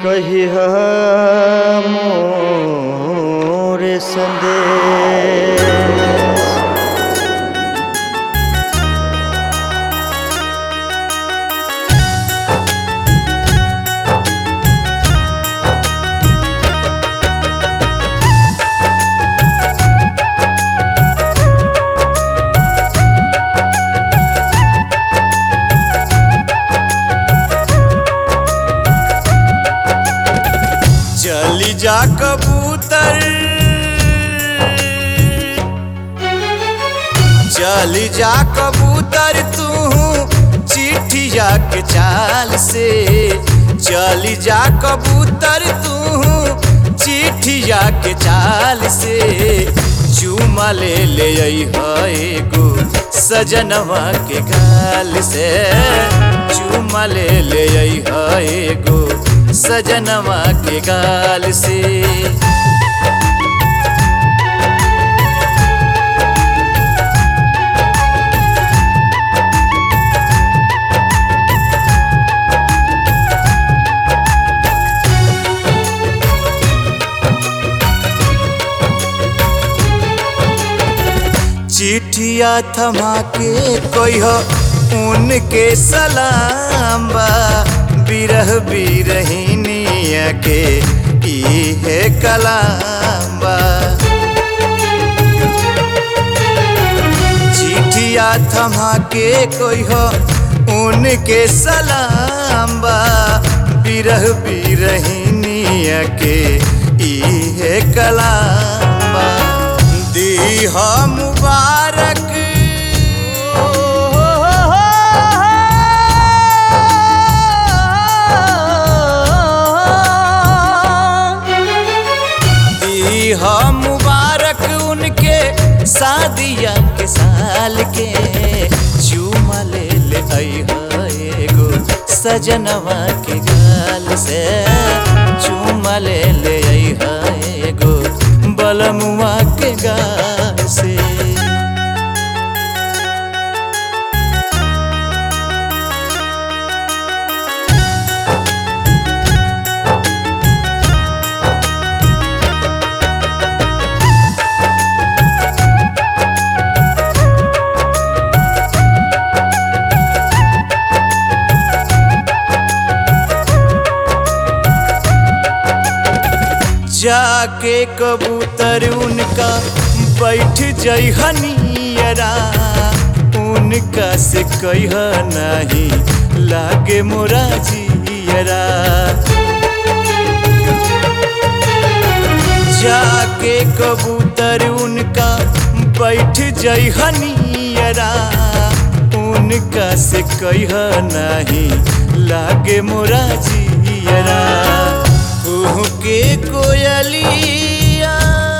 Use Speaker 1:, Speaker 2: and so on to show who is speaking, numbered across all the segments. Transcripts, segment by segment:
Speaker 1: कहिह मोर संदेश
Speaker 2: चली जा कबूतर चली जा कबूतर तू चिट्ठिया के चाल से चली जा कबूतर तू चिट्ठिया के चाल से चूमा ले ले एगो सजनवा के गाल से चूमा ले ले एगो सजनवा के गाल से चिट्ठिया थमा के कोई हो उनके सलाम बा बिरह बिरहिनिया के ई है कलाम बा चिट्ठिया थमा के कोई हो उनके सलाम बा बिरह बिरहिनिया के ई है कलाम बा दी हो मुबारक दी हो मुबारक उनके शादिया के साल के चूमा ले ले एगो सजनवा के गाल से चूमा ले ले एगो बलमुआ के गाल से जाके कबूतर उनका बैठ जइहनियरा उनका से कह नहीं लागे मोरा जियरा जाके कबूतर उनका बैठ जइहनियरा उनका से कह नहीं लागे मोरा जियरा कुहू के कोयलिया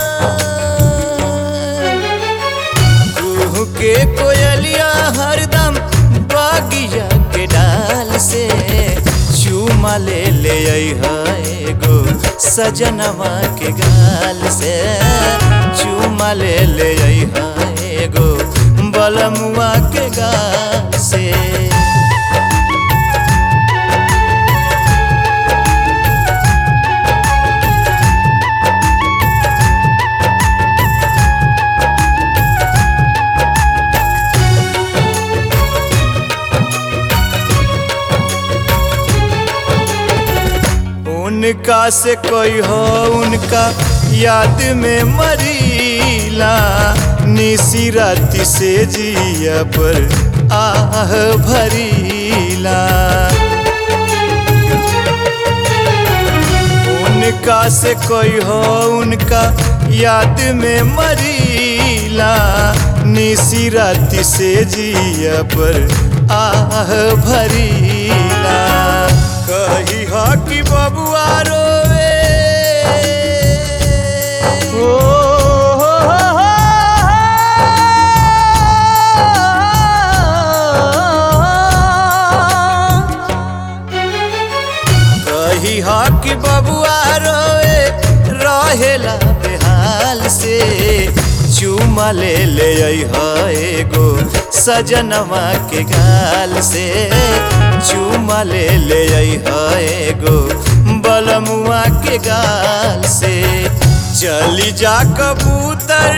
Speaker 2: कुहू के कोयलिया हरदम बागिया के डाल से चूमा ले ले एगो सजनवा के गाल से चूमा ले ले एगो बलमुआ के गाल से उनका से कोई हो उनका याद में मरीला निसी राति से जिया पर आह भरीला उनका से कोई हो उनका याद में मरीला निसी राति से जिया पर आह भरीला कही हा कि बबुआ रोवे ओ कही हा कि बबुआ रोवे रहेला बेहाल से चूमा ले ले एगो सजनवा के गाल से चूमा ले ले एगो बलम के गाल से चली जा कबूतर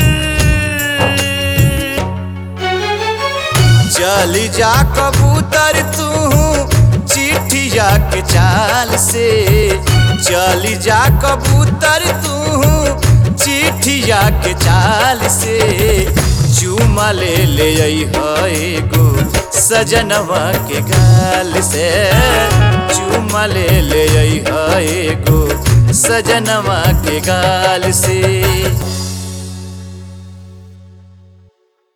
Speaker 2: चली जा कबूतर तू चिट्ठिया के चाल से चली जा कबूतर तू चिट्ठिया के चाल से चूमा ले ले एगो सजनवा के गाल से चूमा ले ले एगो सजनवा के गाल से